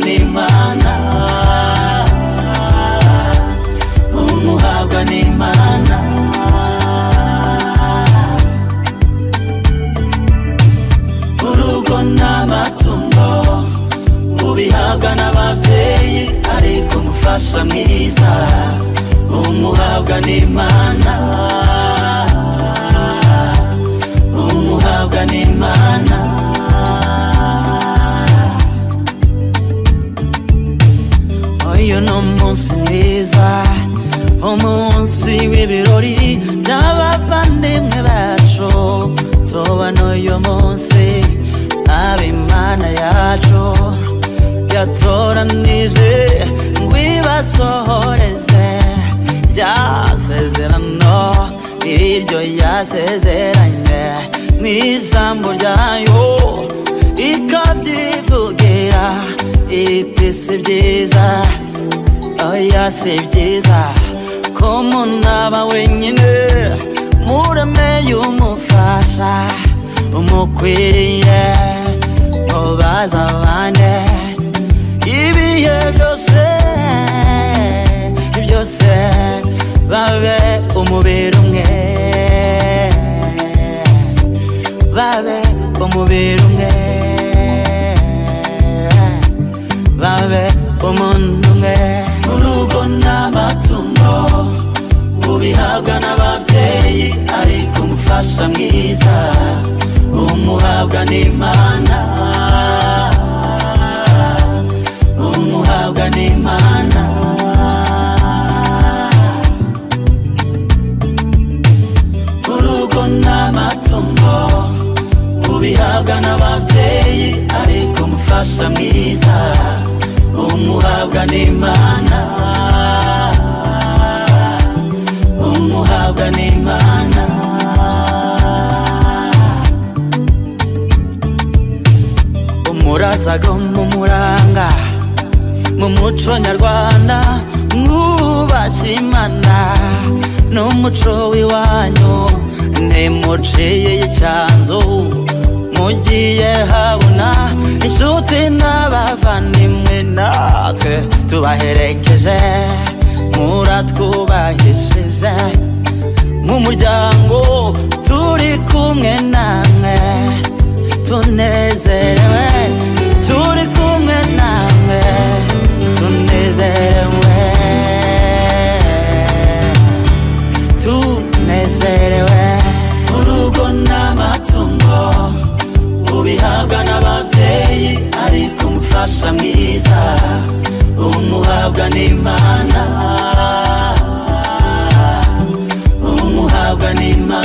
n'Imana umuhabwa n'Imana urugo n'amatungo mubihabwa n'ababyeyi ariko umufasha mwiza umuhabwa n'Imana umuhabwa n'Imana uyu ni umunsi mwiza umunsi w'ibirori by'abavandimwe bacu tubona uyu munsi ab'imana yacu yatoranije ngo ibasohoreze byasezerano iryo yasezeranye mu ijambo ryayo ikabyivugira iti si byiza oya si byiza ko umuntu aba wenyine muremeye umufasha umukwiriye mubaza abandi ibihe byose byose babe umubiri umwe babe umubiri umwe babe umuntu umwe urugo n'amatungo ubihabwa n'ababyeyi ariko umufasha mwiza umuhabwa n'imana umuhabwa n'imana urugo n'amatungo ubihabwa n'ababyeyi ariko umufasha mwiza umuhabwa n'imana umuhabwa n'imana umurasaga mumuranga mu muco nyarwanda mwubashye imana n'umuco w'iwanyu ntimuciye icyanzu mugiye habona inshuti n'abavandimwe natwe tubaherekeje muratwubahishije mu muryango turi kumwe namwe tunezerewe turi kumwe namwe tunezerewe tunezerewe urugo n'amatungo ubihabwa n'ababyeyi ariko umufasha mwiza umuhabwa n'imana umuhabwa n'imana